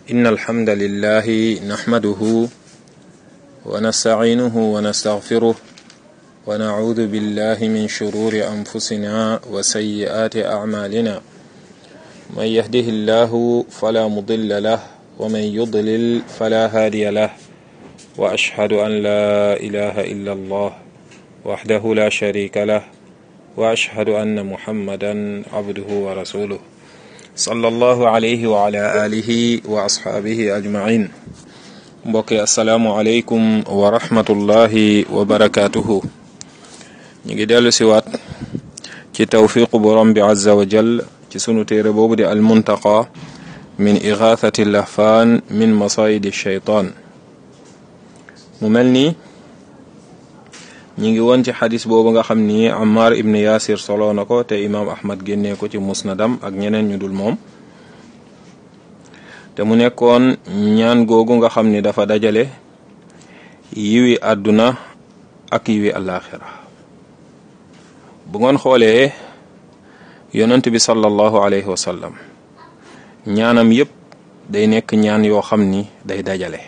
إن الحمد لله نحمده ونستعينه ونستغفره ونعوذ بالله من شرور أنفسنا وسيئات أعمالنا من يهده الله فلا مضل له ومن يضلل فلا هادي له وأشهد أن لا إله إلا الله وحده لا شريك له وأشهد أن محمدا عبده ورسوله صلى الله عليه وعلى آله وأصحابه أجمعين mbokki asalaamualeykum wa rahmatullahi wa barakaatuhu ñu ngi dellu siwaat ci tawfiqu borom bi azza wa jal ci sunu téere boobu di almuntaqa min igathati lahfaan min masayidi shaytaan mu mel ni ñi ngi woon ci xadis boobu nga xam ni Ammar ibn Yasir solo na ko te imaam Ahmad génnee ko ci musnadam ak ñeneen ñu dul moom te mu nekkoon ñaan googu nga xam ni dafa dajale yiwi àdduna ak yiwi àllaaxira bu ngoon xoolee yonent bi sallallahu alayhi wa sallam ñaanam yépp day nekk ñaan yoo xam ni day dajale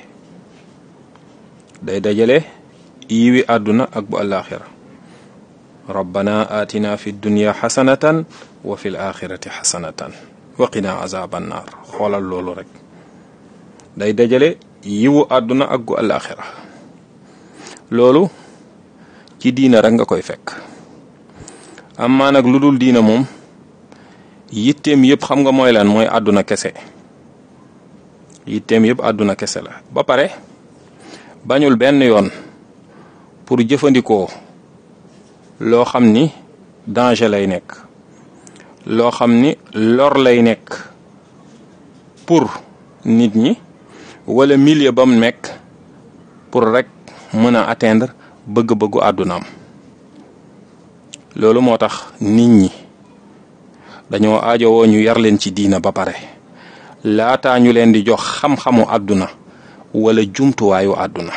day dajale yiwi àdduna ak bu àllaaxira rabbana atina fi dunya xasanatan wa fi l axirati xasanatan waqina azaban naar xoolal loolu rek day dajale yiwu àdduna ak gu àllaaxira loolu ci diina rek nga koy fekk amaa nag lu dul diina moom yitteem yëpp xam nga mooy lan mooy àdduna kese yitteem yëpp àdduna kese la ba pare bañul benn yoon pour jëfandikoo loo xam ni danger lay nekk loo xam ni lor lay nekk pour nit ñi wala milieu ba mu nekk pour rek mën a atteindre bëgg-bëggu àddunaam loolu moo tax nit ñi dañoo aajowoo ñu yar leen ci diina ba pare laataa ñu leen di jox xam-xamu àdduna wala jumtuwaayu àdduna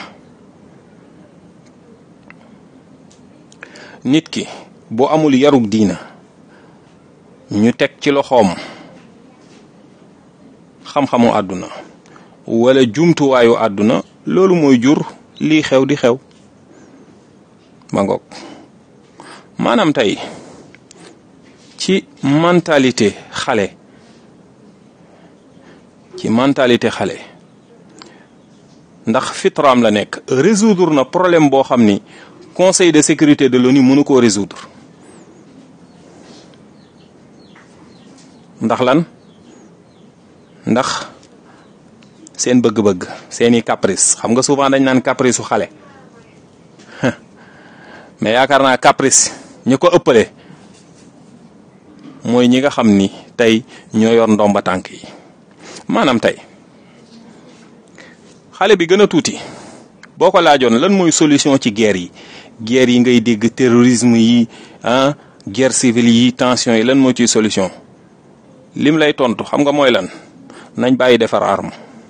nit ki boo amul yarug diina ñu teg ci loxoom xam-xamu àdduna wala jumtuwaayu àdduna loolu mooy jur lii xew di xew ma ngoog maanaam tey ci mentalité xale ci mentalité xale ndax fitraam la nekk résoudre na problème boo xam ni conseil de sécurité de l'ONU mënu koo résoudre ndax lan ndax seen bëgg-bëgg seeni caprice xam nga souvent dañ naan caprice su xale mais yaakaar naa caprice ñi ko ëppale mooy ñi nga xam ni tey ñoo yor ndomba tànk yi maanaam tey xale bi gën a tuuti boo ko laajoon lan mooy solution ci guerre yi guerre yi ngay dégg terrorisme yi ah guerre civile yi tension yi lan moo ciy solution lim lay tontu xam nga mooy lan nañ bàyyi defar arme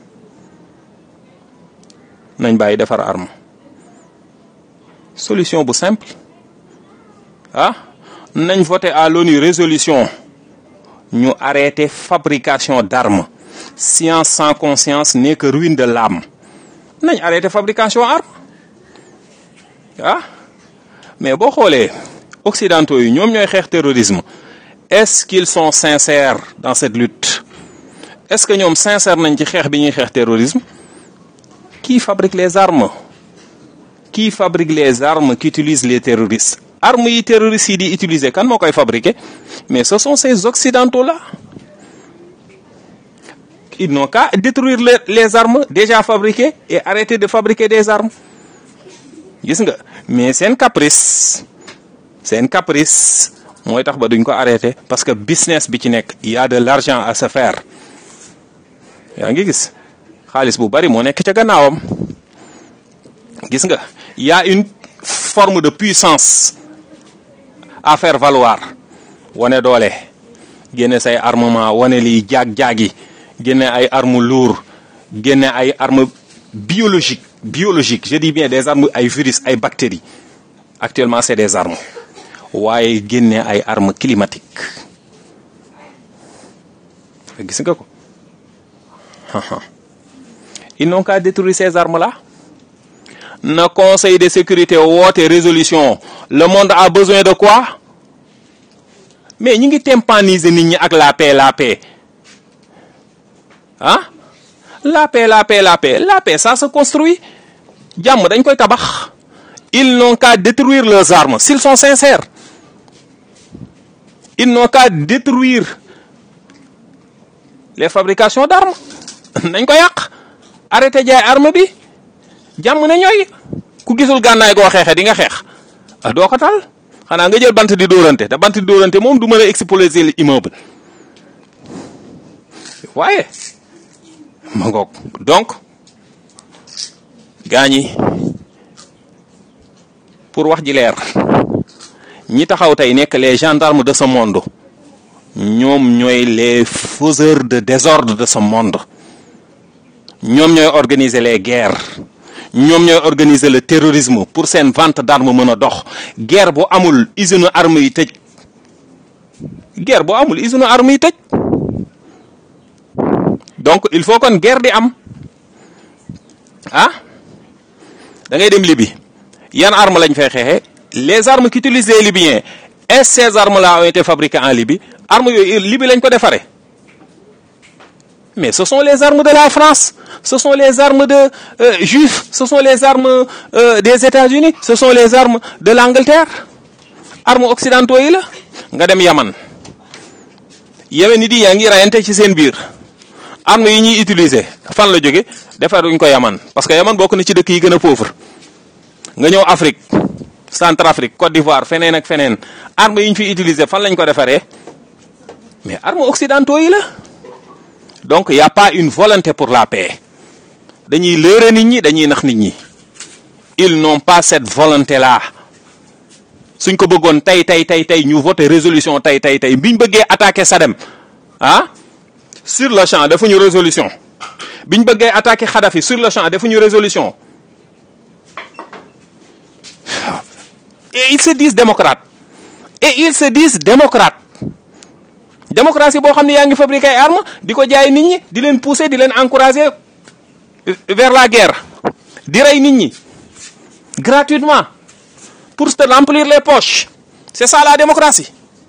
nañ bàyyi defar arme solution bu simple ah nañ voté à l'ONU résolution ñu arrêté fabrication d'armes science sans conscience n'est que ruine de l'âme nañ arrêté fabrication arme ah mais boo xoolee occidentaux yi ñoom ñooy xeex terrorisme est-ce qu'ils sont sincères dans cette lutte est-ce que ñoom sincère nañ ci xeex bi ñuy xeex terrorisme qui fabrique les armes qui fabrique les armes qu'utilisent les terroristes armes yi terroristes yi di utiliser kan moo koy fabriquer mais ce sont ces occidentaux là ils n'ont qu'à détruire les, les armes déjà fabriquées et arrêter de fabriquer des armes gis nga mais seen caprice seen caprice mooy tax ba duñ ko arrêter parce que business bi ci nekk il y a de l'argent à se faire yaa ngi gis xaalis bu bari moo nekk ca gannaawam gis nga il y a une forme de puissance à faire valoir wane doole génne say armement wane liy jaag-jaagi génne ay armes lourdes génne ay armes biologiques biologiques je dis bien des armes ay virus ay bactéries actuellement c'est des armes waaye génne ay armes climatiques gis nga ko ils n'ont qu'à détruire ces armes là na conseil de sécurité woote résolution le monde a besoin de quoi mais ñi ngi tympaniser nit ñi ak la paix la paix ah la paix la paix la paix la paix ça se construit jàmm dañ koy tabax ils n'ont qu'à détruire leurs armes s'ils sont sincères ils n'ont qu'à détruire les fabrications d'armes nañ ko yàq arrêté jaay arme bi jàmm na ñooy ku gisul gànnaay goo xeexe di nga xeex ah doo ko tal xanaa nga jël bant di dóorante te bant di dóorante moom du mën a exploser l'immeuble waaye ma ngoog donc gaa ñi pour wax ji leer ñi taxaw tey nekk les gendarmes de ce monde ñoom ñooy les faiseurs de désordre de ce monde ñoom ñooy organiser les guerres ñoom ñooy organiser le terrorisme pour seen vente d'armes mën a dox guerre bu amul usine armes yi tëj guerre bu amul usine armes yi tëj donc il faut kon guerre di am ah da ngay dem Libye yan armes lañ fay xeexee les armes qu'utilisent les Libyens est-ce ces armes là ont été fabriquées en Libye armes yooyu Libye lañ ko defaree mais ce sont les armes de la France ce sont les armes de euh, juifs ce sont les armes euh, des États-Unis ce sont les armes de l'Angleterre armes occidentaux yi la nga dem Yaman Yemen ni di yaa ngi rayante ci seen biir armes yi ñuy utiliser fan la jóge defaruñ ko Yaman parce que Yaman bokk na ci dëkk yi gën a pauvre nga ñëw Afrique Centrafrique Côte d'Ivoire feneen ak feneen armes yi ñu fi utiliser fan lañ ko defaree mais armes occidentaux yi la donc y a pas une volonté pour la paix dañuy lëre nit ñi dañuy nax nit ñi ils n'ont pas cette volonté là suñ ko bëggoon tey tey tey tey ñu voté résolution tey tey tey biñ bëggee attaquer Saddam ah sur le champ defuñu résolution biñ bëggee attaquer Kadhafi sur le champ defuñu résolution et ils se disent démocrates et ils se disent démocrates démocratie boo xam ne yaa ngi fabriquer ay armes di ko jaay nit ñi di leen pousser di leen encourager vers la guerre di rey nit ñi gratuitement pour se remplir les poches c'est ça la démocratie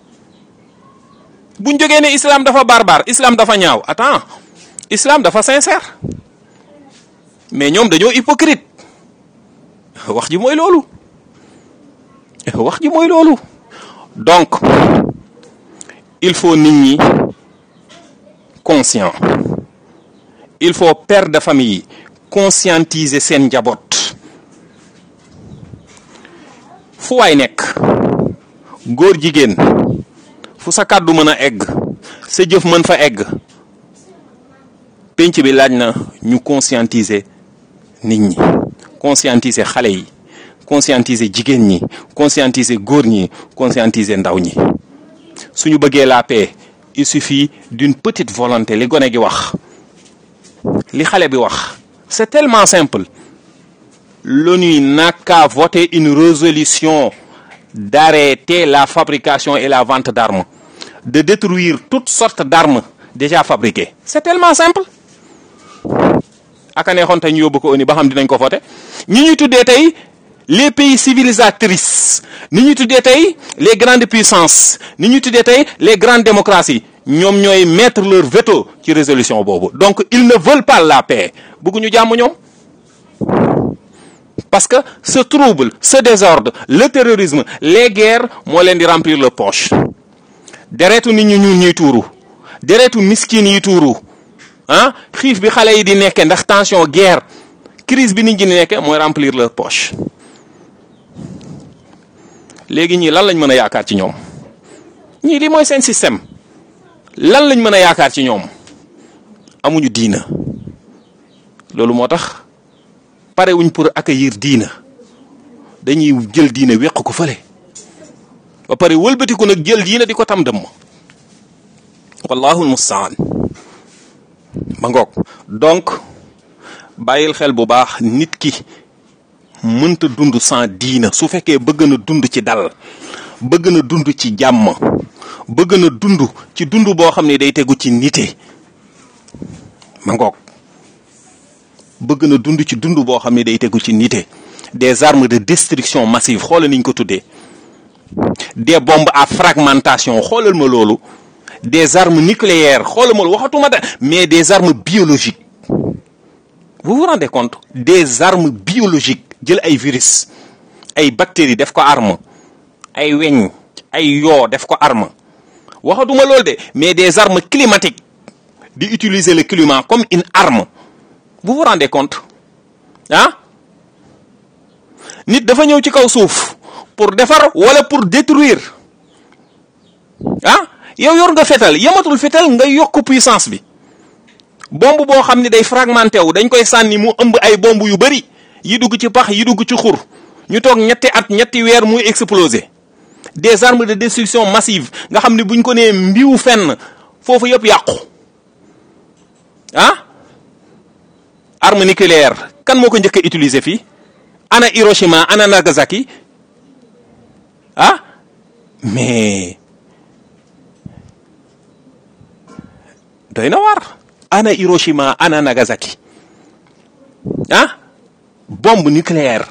buñ jógee ne islam dafa barbare islam dafa ñaaw attends islam dafa sincère mais ñoom dañoo hypocrite wax ji mooy loolu wax ji mooy loolu donc il faut nit ñi conscient il faut père de famille conscientiser seen njaboot fu waay nekk góor jigéen fu sa kàddu mën a egg sa jëf mën fa egg penc bi laaj na ñu conscientiser nit ñi conscientiser xale yi conscientiser jigéen ñi conscientiser góor ñi conscientiser ndaw ñi suñu bëggee la paix il suffit d'une petite volonté li gone gi wax li xale bi wax c'est tellement simple l'ONU n'a qu'à voter une résolution d'arrêter la fabrication et la vente d'armes de détruire toutes sortes d'armes déjà fabriquées c'est tellement simple aka neexoon tey ñu yóbbu ko ONU ba xam dinañ ko voter ñi ñuy tuddee tey les pays civilisatrices ni ñuy tuddee tey les grandes puissances ni ñuy tuddee tey les grandes démocraties ñoom ñooy mettre leur veto ci résolution boobu donc ils ne veulent pas la paix bëgguñu jàmm ñoom parce que ce trouble ce désordre le terrorisme les guerres moo leen di remplir le poche deretu nit ñu ñuul ñuy tuuru deretu miskin yi tuuru ah xiif bi xale yi di nekke ndax tension guerre crise bi nit ñi di nekke mooy remplir leur poche léegi ñii lan lañ mën a yaakaar ci ñoom ñii li mooy seen système lan lañ mën a yaakaar ci ñoom amuñu diina loolu moo tax pare wuñ pour accueillir diina dañuy jël diina wéq ko fële ba pare wëlbatiku nag jël diina di ko tam dëmm wallahu almustaan ba ngoog donc bàyyil xel bu baax nit ki mënta dund sans diina su fekkee bëgg na dund ci dal bëgg na dund ci jàmm bëgg na dund ci dund boo xam ne day tegu ci nite ma ngoog bëgg na dund ci dund boo xam ne day tegu ci nite des armes de destruction massive xoolal niñ ko tuddee des bombes à fragmentation xoolal ma loolu des armes nucléaires xoolal ma waxatuma da mais des armes biologiques vous vous rendez compte des armes biologiques jël ay virus ay bactéries def ko arme ay weñ ay yoo def ko arme waxatuma loolu de mais des armes climatiques di utiliser le climat comme une arme vous vous rendez compte ah nit dafa ñëw ci kaw suuf pour defar wala pour détruire ah yow yor nga fetal yamatul fetal nga yokk puissance bi bombe boo xam ne day fragmenté wu dañ koy sànni mu ëmb ay bomb yu bari yi dugg ci pax yi dugg ci xur ñu toog ñetti at ñetti weer muy exploser des armes de destruction massive nga xam ne buñ ko nee mbiw fenn foofu yëpp yàqu ah arme nucléaire kan moo ko njëkk a utiliser fii ana Hiroshima ana Nagasaki ah mais doy na waar ana Hiroshima ana Nagasaki ah bombe nucléaire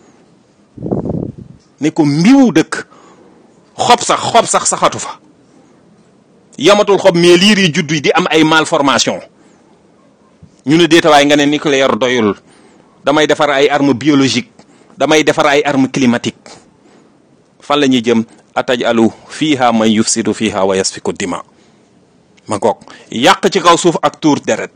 ne ko mbiwu dëkk xob sax xob sax saxatu fa yamatul xob mais liir yi juddu di am ay malformation ñu ne déetawaay nga ne nucléaire doyul damay defar ay armes biologiques damay defar ay armes climatiques fan la ñuy jëm ataj alu fiiha man yufsidu fiiha wa yasfiku dima ma goog yàq ci kaw suuf ak tuur deret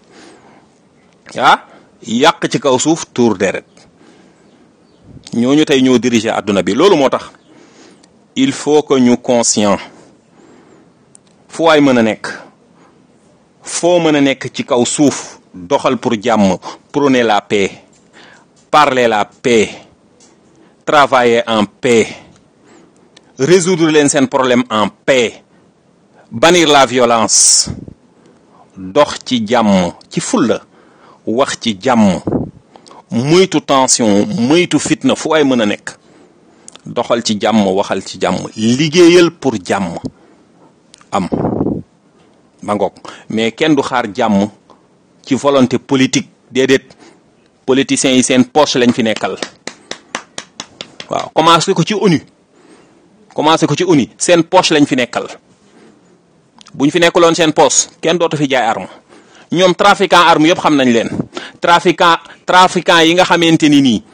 ah yàq ci kaw suuf tuur deret ñooñu tey ñoo diriger adduna bi loolu moo tax il faut que ñu conscient fu waay mën a nekk foo mën a nekk ci kaw suuf doxal pour jàmm prôner la paix parler la paix travailler en paix résoudre leen seen problème en paix bannir la violence dox ci jàmm ci fulla wax ci jàmm moytu tension moytu fitna fu ay mën a nekk doxal ci jàmm waxal ci jàmm liggéeyal pour jàmm am ma ngoog mais kenn du xaar jàmm ci volonté politique déedéet politiciens yi seen poche lañ fi nekkal waaw commencé ko ci ONU commencé ko ci ONU seen poche lañ fi nekkal buñ fi nekkaloon seen poche kenn dootu fi jaay arme ñoom trafiquant arme yëpp xam nañ leen trafiquant trafiquant yi nga xamante ni nii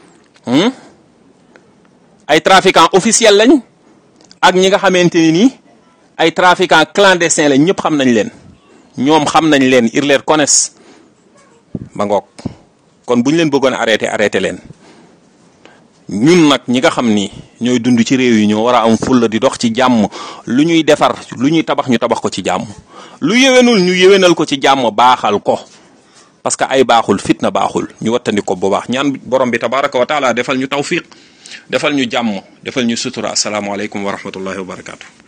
ay trafiquant officiel lañ ak ñi nga xamante ni nii ay trafiquant clandestin lañ ñëpp xam nañ leen ñoom xam nañ leen ils les connaissent ba ngoog kon bu ñu leen bëggoon arrêté arrêté leen ñun nag ñi nga xam ni ñooy dund ci réew yi ñoo war a am fulla di dox ci jàmm lu ñuy defar lu ñuy tabax ñu tabax ko ci jàmm lu yéwénul ñu yéwénal ko ci jàmm baaxal ko parce que ay baaxul fitna baaxul ñu wattandi ko bu baax ñaan borom bi tabaraka wa taala defal ñu tawfiq defal ñu jàmm defal ñu sutura asalaamaaleykum wa rahmatullahi wa barakaatu.